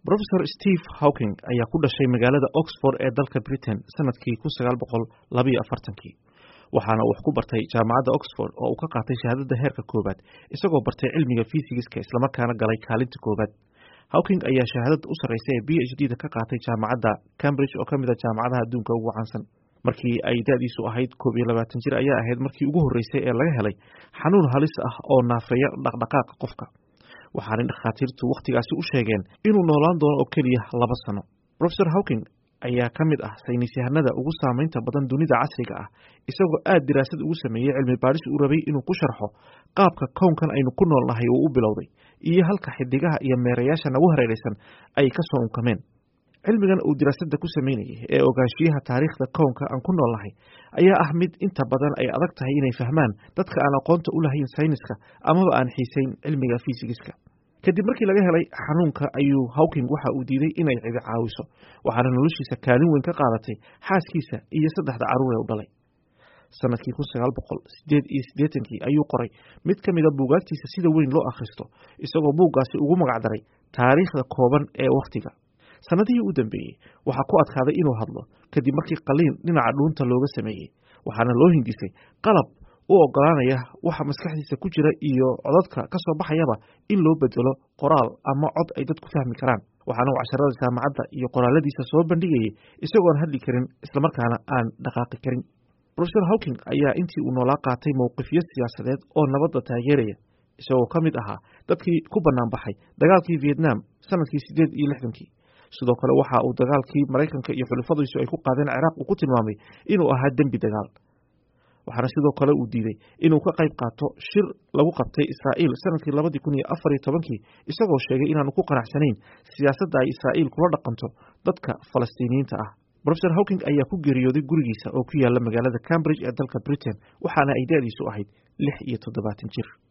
rofesor steve hawking ayaa ku dhashay magaalada oxford ee dalka britain sanadkii kun sagaal boqol labayo afartankii waxaana uu wax ku bartay jaamacadda oxford oo uu ka qaatay shahaadada heerka koowaad isagoo bartay cilmiga fisigiska islamarkaana galay kaalinta koowaad hawking ayaa shahaadada u sarreysa ee b h d da ka qaatay jaamacadda cambridge oo kamid a jaamacadaha adduunka ugu caansan markii ay da-diisu ahayd koob iyo labaatan jir ayaa ahayd markii ugu horreysay ee laga helay xanuun halis ah oo naafeeya dhaqdhaqaaqa qofka waxaanay dhakhaatiirtu wakhtigaasi u sheegeen inuu noolaan doono oo keliya laba sano rofesor hawking ayaa ka mid ah saynis yahanada ugu saameynta badan dunida casriga ah isagoo aad diraasad ugu sameeyey cilmi baadhis uu rabay inuu ku sharxo qaabka kownkan aynu ku nool nahay uu u bilowday iyo halka xidigaha iyo meerayaasha nagu hareeraysan ay ka soo unkameen cilmigan uu diraasadda ku sameynayay ee ogaanshiyaha taariikhda kownka aan ku nool nahay ayaa ah mid inta badan ay adag tahay inay fahmaan dadka aan aqoonta u lahayn sayniska amaba aan xiisayn cilmiga fisigiska kadib markii laga helay xanuunka ayuu hawking waxa uu diiday inay cidi caawiso waxaana noloshiisa kaalin weyn ka qaadatay xaaskiisa iyo saddexda carruur ee u dhalay sanadkii kun sagaal boqol sideed iyo siddeetankii ayuu qoray mid ka mida buugaagtiisa sida weyn loo akhristo isagoo buuggaasi ugu magacdaray taariikhda kooban ee wakhtiga sanadihii u dambeeyey waxaa ku adkaaday inuu hadlo kadib markii qaliin dhinaca dhuunta looga sameeyey waxaana loo hindisay qalab u ogolaanaya waxa maskaxdiisa ku jira iyo codadka ka soo baxayaba in loo bedelo qoraal ama cod ay dadku fahmi karaan waxaana uu casharada jaamacadda iyo qoraaladiisa soo bandhigayay isagoon hadli karin islamarkaana aan dhaqaaqi karin rofesor hawking ayaa intii uu noolaa qaatay mowqifyo siyaasadeed oo nabadda taageeraya isagoo ka mid ahaa dadkii ku bannaan baxay dagaalkii vietnam sanadkii siddeed iyo lixdankii sidoo kale waxa uu dagaalkii maraykanka iyo xulafadiisu ay ku qaadeen ciraaq uu ku tilmaamay inuu ahaa dembi dagaal waxaana sidoo kale uu diiday inuu ka qayb qaato shir lagu qabtay israa'iil sanadkii labadii kun iyo afar iyo tobankii isagoo sheegay inaanu ku qanacsanayn siyaasadda ay israa'iil kula dhaqanto dadka falastiiniyiinta ah rofesor hawking ayaa ku geeriyooday gurigiisa oo ku yaala magaalada cambridge ee dalka britain waxaana ay da-diisu ahayd lix iyo toddobaatan jir